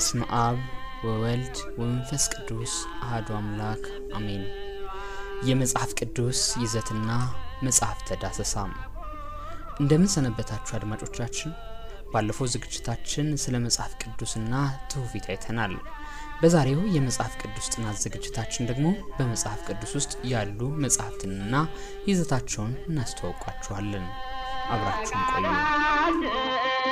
በስመ አብ ወወልድ ወመንፈስ ቅዱስ አህዱ አምላክ አሜን። የመጽሐፍ ቅዱስ ይዘትና መጽሐፍተ ዳሰሳ። እንደምን ሰነበታችሁ አድማጮቻችን። ባለፈው ዝግጅታችን ስለ መጽሐፍ ቅዱስና ትውፊት አይተናል። በዛሬው የመጽሐፍ ቅዱስ ጥናት ዝግጅታችን ደግሞ በመጽሐፍ ቅዱስ ውስጥ ያሉ መጽሐፍትንና ይዘታቸውን እናስተዋውቃችኋለን። አብራችሁን ቆዩ።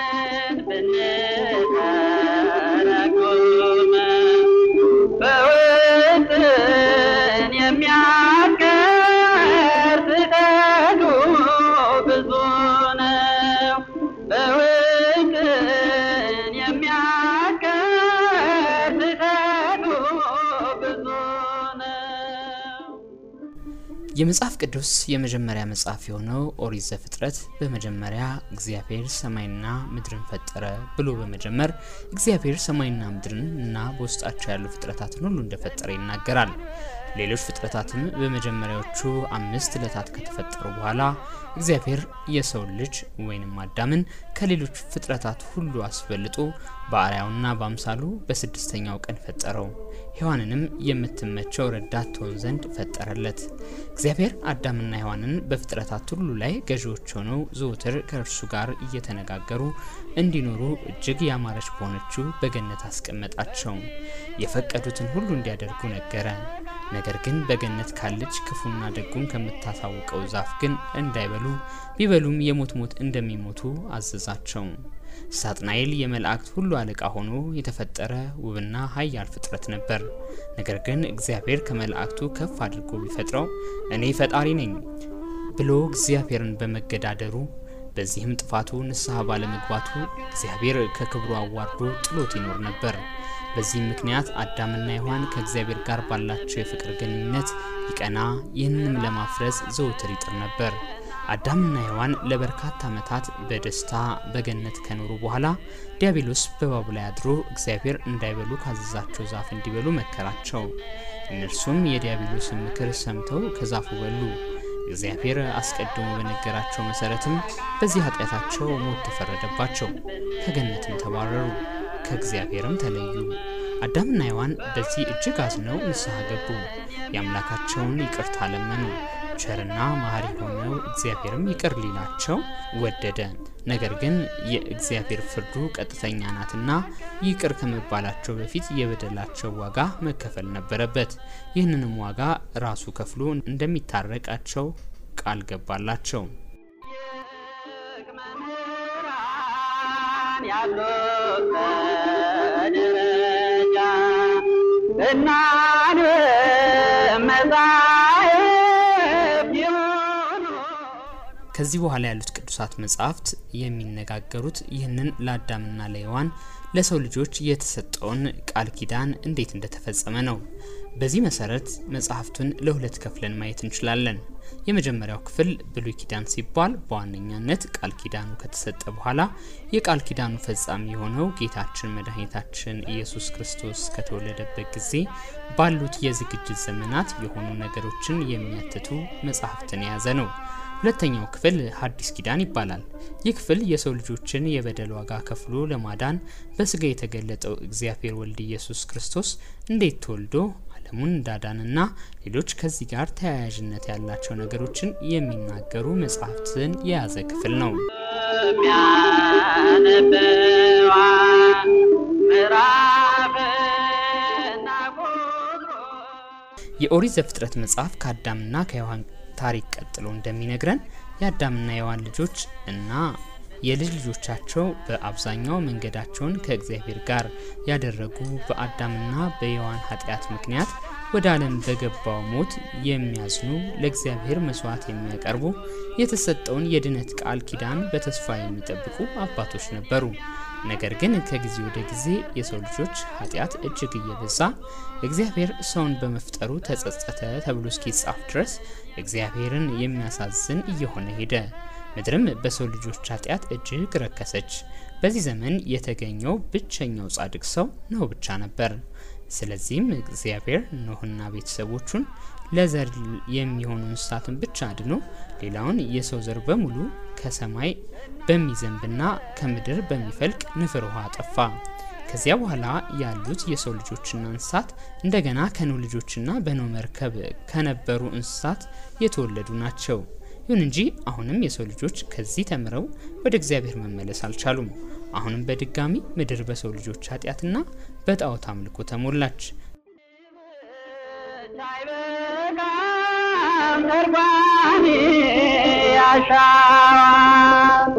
የመጽሐፍ ቅዱስ የመጀመሪያ መጽሐፍ የሆነው ኦሪት ዘፍጥረት በመጀመሪያ እግዚአብሔር ሰማይና ምድርን ፈጠረ ብሎ በመጀመር እግዚአብሔር ሰማይና ምድርን እና በውስጣቸው ያሉ ፍጥረታትን ሁሉ እንደፈጠረ ይናገራል። ሌሎች ፍጥረታትም በመጀመሪያዎቹ አምስት ዕለታት ከተፈጠሩ በኋላ እግዚአብሔር የሰው ልጅ ወይንም አዳምን ከሌሎች ፍጥረታት ሁሉ አስበልጦ በአርአያውና በአምሳሉ በስድስተኛው ቀን ፈጠረው። ሔዋንንም የምትመቸው ረዳት ትሆን ዘንድ ፈጠረለት። እግዚአብሔር አዳምና ሔዋንን በፍጥረታት ሁሉ ላይ ገዢዎች ሆነው ዘወትር ከእርሱ ጋር እየተነጋገሩ እንዲኖሩ እጅግ ያማረች በሆነችው በገነት አስቀመጣቸው። የፈቀዱትን ሁሉ እንዲያደርጉ ነገረ። ነገር ግን በገነት ካለች ክፉና ደጉን ከምታሳውቀው ዛፍ ግን እንዳይበሉ ቢበሉም የሞት ሞት እንደሚሞቱ አዘዛቸው። ሳጥናኤል የመላእክት ሁሉ አለቃ ሆኖ የተፈጠረ ውብና ኃያል ፍጥረት ነበር። ነገር ግን እግዚአብሔር ከመላእክቱ ከፍ አድርጎ ቢፈጥረው እኔ ፈጣሪ ነኝ ብሎ እግዚአብሔርን በመገዳደሩ በዚህም ጥፋቱ ንስሐ ባለመግባቱ እግዚአብሔር ከክብሩ አዋርዶ ጥሎት ይኖር ነበር። በዚህም ምክንያት አዳምና ሔዋን ከእግዚአብሔር ጋር ባላቸው የፍቅር ግንኙነት ይቀና፣ ይህንንም ለማፍረስ ዘውትር ይጥር ነበር። አዳምና ሔዋን ለበርካታ ዓመታት በደስታ በገነት ከኖሩ በኋላ ዲያብሎስ በእባቡ ላይ አድሮ እግዚአብሔር እንዳይበሉ ካዘዛቸው ዛፍ እንዲበሉ መከራቸው። እነርሱም የዲያብሎስን ምክር ሰምተው ከዛፉ በሉ። እግዚአብሔር አስቀድሞ በነገራቸው መሰረትም በዚህ ኃጢአታቸው ሞት ተፈረደባቸው፣ ከገነትም ተባረሩ፣ ከእግዚአብሔርም ተለዩ። አዳምና ሔዋን በዚህ እጅግ አዝነው ንስሐ ገቡ፣ የአምላካቸውን ይቅርታ ለመኑ። ቸርና መሐሪ ሆነው እግዚአብሔርም ይቅር ሊላቸው ወደደ። ነገር ግን የእግዚአብሔር ፍርዱ ቀጥተኛ ናትና ይቅር ከመባላቸው በፊት የበደላቸው ዋጋ መከፈል ነበረበት። ይህንንም ዋጋ ራሱ ከፍሎ እንደሚታረቃቸው ቃል ገባላቸው። ከዚህ በኋላ ያሉት ቅዱሳት መጻሕፍት የሚነጋገሩት ይህንን ለአዳምና ለሔዋን ለሰው ልጆች የተሰጠውን ቃል ኪዳን እንዴት እንደተፈጸመ ነው። በዚህ መሰረት መጽሐፍቱን ለሁለት ከፍለን ማየት እንችላለን። የመጀመሪያው ክፍል ብሉይ ኪዳን ሲባል በዋነኛነት ቃል ኪዳኑ ከተሰጠ በኋላ የቃል ኪዳኑ ፈጻሚ የሆነው ጌታችን መድኃኒታችን ኢየሱስ ክርስቶስ ከተወለደበት ጊዜ ባሉት የዝግጅት ዘመናት የሆኑ ነገሮችን የሚያትቱ መጽሐፍትን የያዘ ነው። ሁለተኛው ክፍል ሐዲስ ኪዳን ይባላል። ይህ ክፍል የሰው ልጆችን የበደል ዋጋ ከፍሎ ለማዳን በስጋ የተገለጠው እግዚአብሔር ወልድ ኢየሱስ ክርስቶስ እንዴት ተወልዶ ዓለሙን እንዳዳንና ሌሎች ከዚህ ጋር ተያያዥነት ያላቸው ነገሮችን የሚናገሩ መጽሐፍትን የያዘ ክፍል ነው። የኦሪት ዘፍጥረት መጽሐፍ ከአዳምና ከሔዋን ታሪክ ቀጥሎ እንደሚነግረን የአዳምና የሔዋን ልጆች እና የልጅ ልጆቻቸው በአብዛኛው መንገዳቸውን ከእግዚአብሔር ጋር ያደረጉ በአዳምና በሔዋን ኃጢአት ምክንያት ወደ ዓለም በገባው ሞት የሚያዝኑ ለእግዚአብሔር መስዋዕት የሚያቀርቡ የተሰጠውን የድነት ቃል ኪዳን በተስፋ የሚጠብቁ አባቶች ነበሩ። ነገር ግን ከጊዜ ወደ ጊዜ የሰው ልጆች ኃጢአት እጅግ እየበዛ እግዚአብሔር ሰውን በመፍጠሩ ተጸጸተ ተብሎ እስኪጻፍ ድረስ እግዚአብሔርን የሚያሳዝን እየሆነ ሄደ። ምድርም በሰው ልጆች ኃጢአት እጅግ ረከሰች። በዚህ ዘመን የተገኘው ብቸኛው ጻድቅ ሰው ኖህ ብቻ ነበር። ስለዚህም እግዚአብሔር ኖህና ቤተሰቦቹን ለዘር የሚሆኑ እንስሳትን ብቻ አድኖ ሌላውን የሰው ዘር በሙሉ ከሰማይ በሚዘንብና ከምድር በሚፈልቅ ንፍር ውሃ አጠፋ። ከዚያ በኋላ ያሉት የሰው ልጆችና እንስሳት እንደገና ከኖህ ልጆችና በኖህ መርከብ ከነበሩ እንስሳት የተወለዱ ናቸው። ይሁን እንጂ አሁንም የሰው ልጆች ከዚህ ተምረው ወደ እግዚአብሔር መመለስ አልቻሉም። አሁንም በድጋሚ ምድር በሰው ልጆች ኃጢአትና በጣዖት አምልኮ ተሞላች። ተርጓሚ ያሻዋል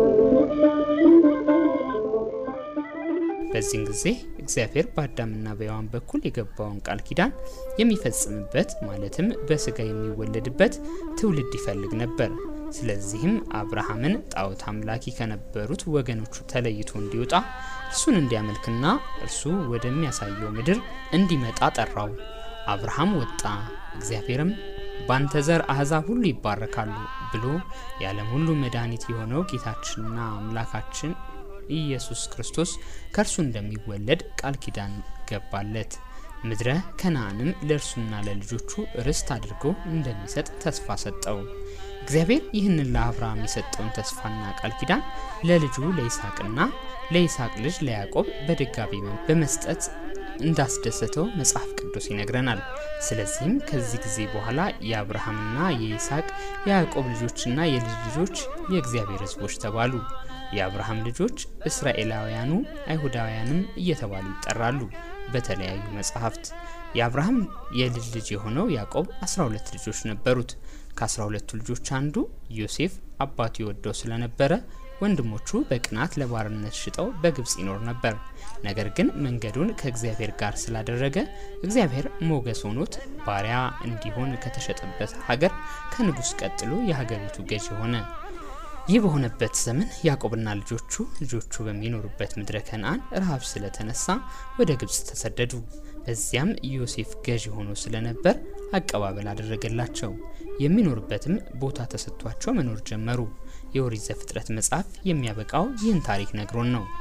በዚህን ጊዜ እግዚአብሔር በአዳምና በሔዋን በኩል የገባውን ቃል ኪዳን የሚፈጽምበት ማለትም በስጋ የሚወለድበት ትውልድ ይፈልግ ነበር። ስለዚህም አብርሃምን ጣዖት አምላኪ ከነበሩት ወገኖቹ ተለይቶ እንዲወጣ እርሱን እንዲያመልክና እርሱ ወደሚያሳየው ምድር እንዲመጣ ጠራው። አብርሃም ወጣ። እግዚአብሔርም ባንተ ዘር አሕዛብ ሁሉ ይባረካሉ ብሎ የዓለም ሁሉ መድኃኒት የሆነው ጌታችንና አምላካችን ኢየሱስ ክርስቶስ ከእርሱ እንደሚወለድ ቃል ኪዳን ገባለት። ምድረ ከነአንም ለእርሱና ለልጆቹ ርስት አድርጎ እንደሚሰጥ ተስፋ ሰጠው። እግዚአብሔር ይህንን ለአብርሃም የሰጠውን ተስፋና ቃል ኪዳን ለልጁ ለይስሐቅና ለይስሐቅ ልጅ ለያዕቆብ በድጋሚ በመስጠት እንዳስደሰተው መጽሐፍ ቅዱስ ይነግረናል። ስለዚህም ከዚህ ጊዜ በኋላ የአብርሃምና የይስሐቅ የያዕቆብ ልጆችና የልጅ ልጆች የእግዚአብሔር ሕዝቦች ተባሉ። የአብርሃም ልጆች እስራኤላውያኑ አይሁዳውያንም እየተባሉ ይጠራሉ። በተለያዩ መጽሐፍት የአብርሃም የልጅ ልጅ የሆነው ያዕቆብ 12 ልጆች ነበሩት። ከ12ቱ ልጆች አንዱ ዮሴፍ አባቱ የወደው ስለነበረ ወንድሞቹ በቅናት ለባርነት ሽጠው በግብፅ ይኖር ነበር። ነገር ግን መንገዱን ከእግዚአብሔር ጋር ስላደረገ እግዚአብሔር ሞገስ ሆኖት ባሪያ እንዲሆን ከተሸጠበት ሀገር ከንጉሥ ቀጥሎ የሀገሪቱ ገዥ ሆነ። ይህ በሆነበት ዘመን ያዕቆብና ልጆቹ ልጆቹ በሚኖሩበት ምድረ ከነአን ረሃብ ስለተነሳ ወደ ግብፅ ተሰደዱ። በዚያም ዮሴፍ ገዥ ሆኖ ስለነበር አቀባበል አደረገላቸው። የሚኖሩበትም ቦታ ተሰጥቷቸው መኖር ጀመሩ። የኦሪት ዘፍጥረት መጽሐፍ የሚያበቃው ይህን ታሪክ ነግሮን ነው።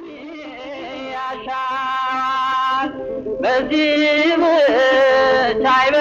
ያሻዋል በዚህ ብቻ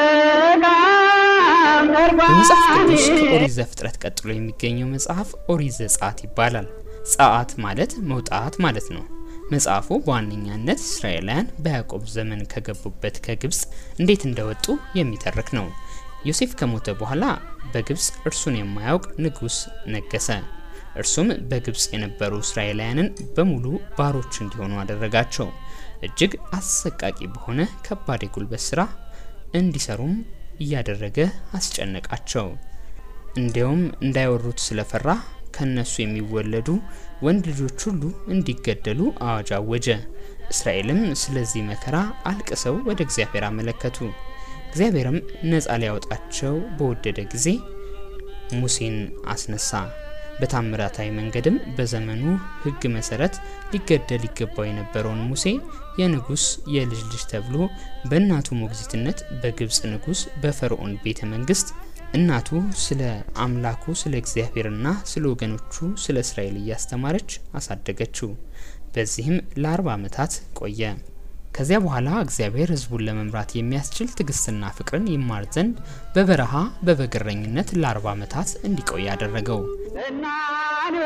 አይበቃም በመጽሐፍ ቅዱስ ተርጓሚ ከኦሪት ዘፍጥረት ቀጥሎ የሚገኘው መጽሐፍ ኦሪት ዘጸአት ይባላል። ጸአት ማለት መውጣት ማለት ነው። መጽሐፉ በዋነኛነት እስራኤላውያን በያዕቆብ ዘመን ከገቡበት ከግብፅ እንዴት እንደወጡ የሚተርክ ነው። ዮሴፍ ከሞተ በኋላ በግብፅ እርሱን የማያውቅ ንጉሥ ነገሰ። እርሱም በግብፅ የነበሩ እስራኤላውያንን በሙሉ ባሮች እንዲሆኑ አደረጋቸው። እጅግ አሰቃቂ በሆነ ከባድ የጉልበት ስራ እንዲሰሩም እያደረገ አስጨነቃቸው። እንዲያውም እንዳይወሩት ስለፈራ ከነሱ የሚወለዱ ወንድ ልጆች ሁሉ እንዲገደሉ አዋጅ አወጀ። እስራኤልም ስለዚህ መከራ አልቅሰው ወደ እግዚአብሔር አመለከቱ። እግዚአብሔርም ነፃ ሊያወጣቸው በወደደ ጊዜ ሙሴን አስነሳ። በታምራታዊ መንገድም በዘመኑ ሕግ መሰረት ሊገደል ይገባው የነበረውን ሙሴ የንጉሥ የልጅ ልጅ ተብሎ በእናቱ ሞግዚትነት በግብፅ ንጉሥ በፈርዖን ቤተ መንግስት እናቱ ስለ አምላኩ ስለ እግዚአብሔርና ስለ ወገኖቹ ስለ እስራኤል እያስተማረች አሳደገችው። በዚህም ለአርባ ዓመታት ቆየ። ከዚያ በኋላ እግዚአብሔር ሕዝቡን ለመምራት የሚያስችል ትዕግስትና ፍቅርን ይማር ዘንድ በበረሃ በበግረኝነት ለአርባ ዓመታት እንዲቆይ አደረገው። እናን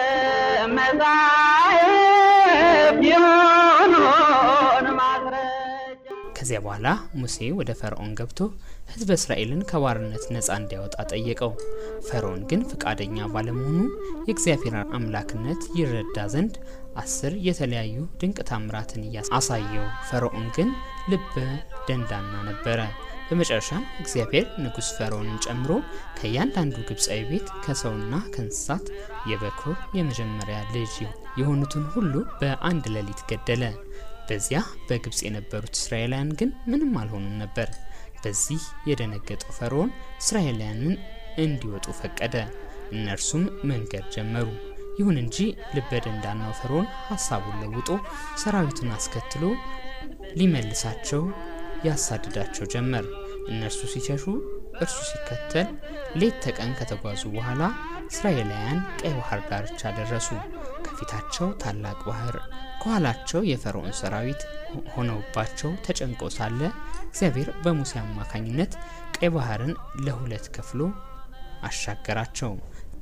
መዛየብ የሆኑን ማስረጃ ከዚያ በኋላ ሙሴ ወደ ፈርዖን ገብቶ ሕዝበ እስራኤልን ከባርነት ነፃ እንዲያወጣ ጠየቀው። ፈርዖን ግን ፍቃደኛ ባለመሆኑ የእግዚአብሔር አምላክነት ይረዳ ዘንድ አስር የተለያዩ ድንቅ ታምራትን አሳየው። ፈርዖን ግን ልበ ደንዳና ነበረ። በመጨረሻም እግዚአብሔር ንጉሥ ፈርዖንን ጨምሮ ከእያንዳንዱ ግብፃዊ ቤት ከሰውና ከእንስሳት የበኩር የመጀመሪያ ልጅ የሆኑትን ሁሉ በአንድ ሌሊት ገደለ። በዚያ በግብፅ የነበሩት እስራኤላውያን ግን ምንም አልሆኑም ነበር። በዚህ የደነገጠው ፈርዖን እስራኤላውያንን እንዲወጡ ፈቀደ። እነርሱም መንገድ ጀመሩ። ይሁን እንጂ ልበ ደንዳናው ፈርዖን ሀሳቡን ለውጦ ሰራዊቱን አስከትሎ ሊመልሳቸው ያሳድዳቸው ጀመር። እነርሱ ሲሸሹ እርሱ ሲከተል ሌት ተቀን ከተጓዙ በኋላ እስራኤላውያን ቀይ ባህር ዳርቻ ደረሱ። ከፊታቸው ታላቅ ባህር፣ ከኋላቸው የፈርዖን ሰራዊት ሆነውባቸው ተጨንቆ ሳለ እግዚአብሔር በሙሴ አማካኝነት ቀይ ባህርን ለሁለት ከፍሎ አሻገራቸው።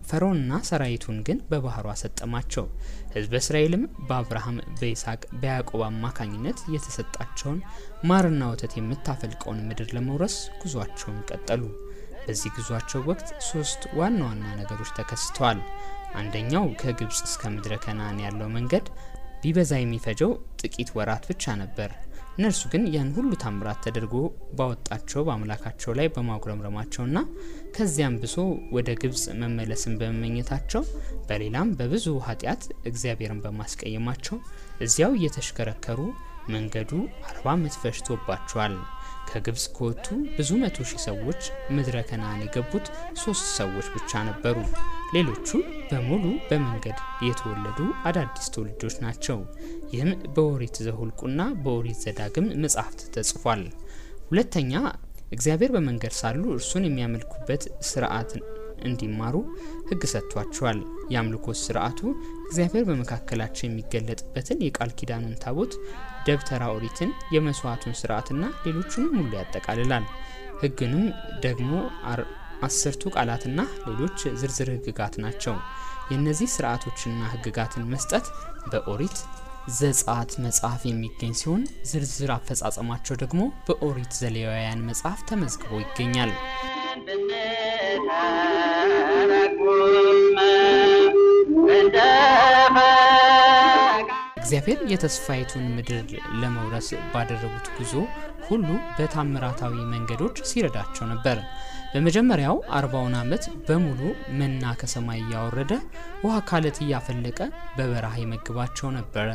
ፈርዖንና ሰራዊቱን ግን በባህሩ አሰጠማቸው። ሕዝበ እስራኤልም በአብርሃም በይስሐቅ በያዕቆብ አማካኝነት የተሰጣቸውን ማርና ወተት የምታፈልቀውን ምድር ለመውረስ ጉዟቸውን ቀጠሉ። በዚህ ጉዟቸው ወቅት ሶስት ዋና ዋና ነገሮች ተከስተዋል። አንደኛው ከግብጽ እስከ ምድረ ከነአን ያለው መንገድ ቢበዛ የሚፈጀው ጥቂት ወራት ብቻ ነበር። እነርሱ ግን ያን ሁሉ ታምራት ተደርጎ ባወጣቸው በአምላካቸው ላይ በማጉረምረማቸውና ከዚያም ብሶ ወደ ግብጽ መመለስን በመመኘታቸው በሌላም በብዙ ኃጢአት እግዚአብሔርን በማስቀየማቸው እዚያው እየተሽከረከሩ መንገዱ አርባ ዓመት ፈጅቶባቸዋል። ከግብጽ ከወጡ ብዙ መቶ ሺህ ሰዎች ምድረ ከነአን የገቡት ሶስት ሰዎች ብቻ ነበሩ። ሌሎቹ በሙሉ በመንገድ የተወለዱ አዳዲስ ትውልዶች ናቸው። ይህም በኦሪት ዘሁልቁና በኦሪት ዘዳግም መጻሕፍት ተጽፏል። ሁለተኛ እግዚአብሔር በመንገድ ሳሉ እርሱን የሚያመልኩበት ስርዓት እንዲማሩ ሕግ ሰጥቷቸዋል። የአምልኮት ስርዓቱ እግዚአብሔር በመካከላቸው የሚገለጥበትን የቃል ኪዳኑን ታቦት፣ ደብተራ ኦሪትን፣ የመስዋዕቱን ስርዓትና ሌሎቹንም ሁሉ ያጠቃልላል። ሕግንም ደግሞ አስርቱ ቃላትና ሌሎች ዝርዝር ሕግጋት ናቸው። የእነዚህ ስርዓቶችና ሕግጋትን መስጠት በኦሪት ዘጸአት መጽሐፍ የሚገኝ ሲሆን ዝርዝር አፈጻጸማቸው ደግሞ በኦሪት ዘሌዋውያን መጽሐፍ ተመዝግቦ ይገኛል። እግዚአብሔር የተስፋይቱን ምድር ለመውረስ ባደረጉት ጉዞ ሁሉ በታምራታዊ መንገዶች ሲረዳቸው ነበር። በመጀመሪያው አርባውን ዓመት በሙሉ መና ከሰማይ እያወረደ ውሃ ካለት እያፈለቀ በበረሃ ይመግባቸው ነበረ።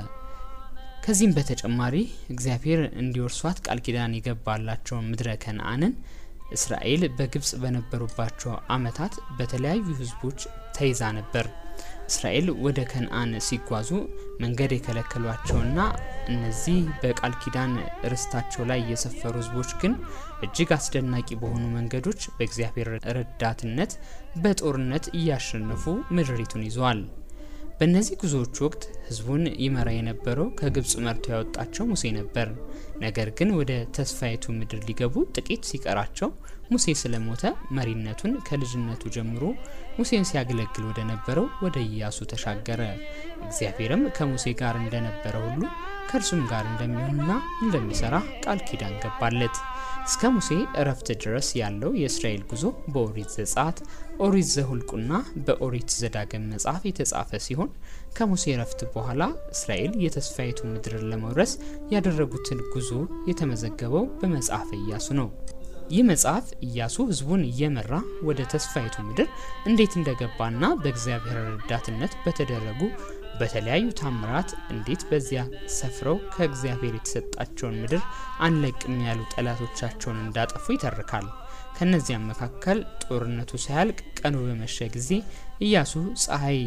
ከዚህም በተጨማሪ እግዚአብሔር እንዲወርሷት ቃል ኪዳን የገባላቸውን ምድረ ከነአንን እስራኤል በግብጽ በነበሩባቸው ዓመታት በተለያዩ ሕዝቦች ተይዛ ነበር። እስራኤል ወደ ከነአን ሲጓዙ መንገድ የከለከሏቸውና እነዚህ በቃል ኪዳን ርስታቸው ላይ የሰፈሩ ሕዝቦች ግን እጅግ አስደናቂ በሆኑ መንገዶች በእግዚአብሔር ረዳትነት በጦርነት እያሸነፉ ምድሪቱን ይዘዋል። በእነዚህ ጉዞዎች ወቅት ህዝቡን ይመራ የነበረው ከግብጽ መርቶ ያወጣቸው ሙሴ ነበር። ነገር ግን ወደ ተስፋይቱ ምድር ሊገቡ ጥቂት ሲቀራቸው ሙሴ ስለሞተ መሪነቱን ከልጅነቱ ጀምሮ ሙሴን ሲያገለግል ወደ ነበረው ወደ ኢያሱ ተሻገረ። እግዚአብሔርም ከሙሴ ጋር እንደነበረ ሁሉ ከእርሱም ጋር እንደሚሆንና እንደሚሰራ ቃል ኪዳን ገባለት። እስከ ሙሴ እረፍት ድረስ ያለው የእስራኤል ጉዞ በኦሪት ዘጸአት፣ ኦሪት ዘሁልቁና በኦሪት ዘዳግም መጽሐፍ የተጻፈ ሲሆን ከሙሴ እረፍት በኋላ እስራኤል የተስፋይቱ ምድርን ለመውረስ ያደረጉትን ጉዞ የተመዘገበው በመጽሐፈ ኢያሱ ነው። ይህ መጽሐፍ ኢያሱ ህዝቡን እየመራ ወደ ተስፋይቱ ምድር እንዴት እንደገባና በእግዚአብሔር ረዳትነት በተደረጉ በተለያዩ ታምራት እንዴት በዚያ ሰፍረው ከእግዚአብሔር የተሰጣቸውን ምድር አንለቅም ያሉ ጠላቶቻቸውን እንዳጠፉ ይተርካል። ከነዚያም መካከል ጦርነቱ ሳያልቅ ቀኑ በመሸ ጊዜ ኢያሱ ፀሐይ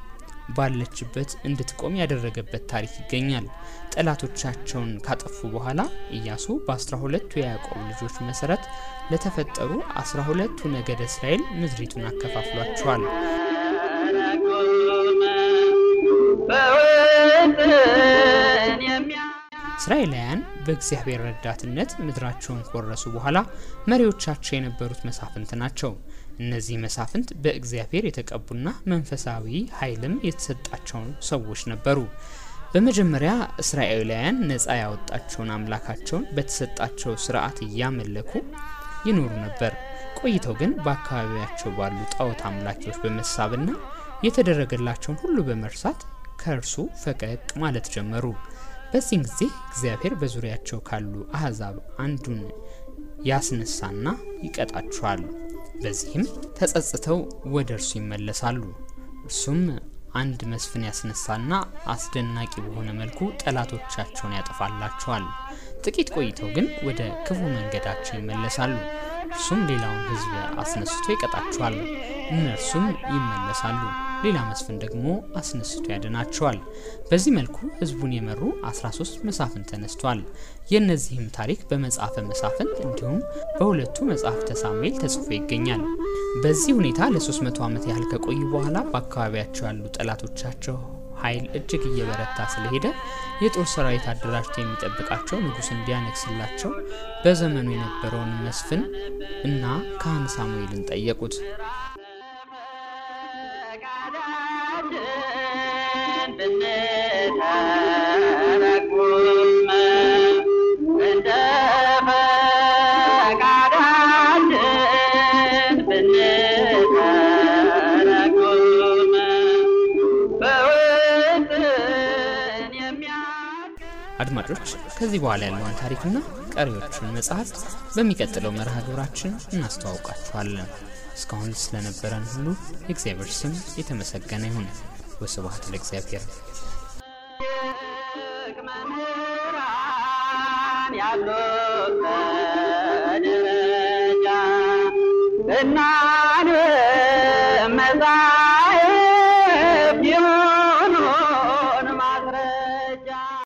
ባለችበት እንድትቆም ያደረገበት ታሪክ ይገኛል። ጠላቶቻቸውን ካጠፉ በኋላ ኢያሱ በአስራ ሁለቱ የያዕቆብ ልጆች መሰረት ለተፈጠሩ አስራ ሁለቱ ነገደ እስራኤል ምድሪቱን አከፋፍሏቸዋል። እስራኤላውያን በእግዚአብሔር ረዳትነት ምድራቸውን ከወረሱ በኋላ መሪዎቻቸው የነበሩት መሳፍንት ናቸው። እነዚህ መሳፍንት በእግዚአብሔር የተቀቡና መንፈሳዊ ኃይልም የተሰጣቸው ሰዎች ነበሩ። በመጀመሪያ እስራኤላውያን ነፃ ያወጣቸውን አምላካቸውን በተሰጣቸው ስርዓት እያመለኩ ይኖሩ ነበር። ቆይተው ግን በአካባቢያቸው ባሉ ጣዖት አምላኪዎች በመሳብና የተደረገላቸውን ሁሉ በመርሳት ከእርሱ ፈቀቅ ማለት ጀመሩ። በዚህን ጊዜ እግዚአብሔር በዙሪያቸው ካሉ አሕዛብ አንዱን ያስነሳና ይቀጣቸዋል። በዚህም ተጸጽተው ወደ እርሱ ይመለሳሉ። እርሱም አንድ መስፍን ያስነሳና አስደናቂ በሆነ መልኩ ጠላቶቻቸውን ያጠፋላቸዋል። ጥቂት ቆይተው ግን ወደ ክፉ መንገዳቸው ይመለሳሉ። እርሱም ሌላውን ሕዝብ አስነስቶ ይቀጣቸዋል። እነርሱም ይመለሳሉ። ሌላ መስፍን ደግሞ አስነስቶ ያድናቸዋል። በዚህ መልኩ ሕዝቡን የመሩ 13 መሳፍንት ተነስቷል። የእነዚህም ታሪክ በመጽሐፈ መሳፍንት እንዲሁም በሁለቱ መጽሐፍተ ሳሙኤል ተጽፎ ይገኛል። በዚህ ሁኔታ ለ300 ዓመት ያህል ከቆዩ በኋላ በአካባቢያቸው ያሉ ጠላቶቻቸው ኃይል እጅግ እየበረታ ስለሄደ የጦር ሰራዊት አደራጅቶ የሚጠብቃቸው ንጉሥ እንዲያነግስላቸው በዘመኑ የነበረውን መስፍን እና ካህን ሳሙኤልን ጠየቁት። አድማጮች ከዚህ በኋላ ያለውን ታሪክና ቀሪዎቹን መጽሐፍት በሚቀጥለው መርሃ ግብራችን እናስተዋውቃችኋለን። እስካሁን ስለነበረን ሁሉ የእግዚአብሔር ስም የተመሰገነ ይሁን። ወስብሐት ለእግዚአብሔር። መምህራን ያሉት ደረጃ እና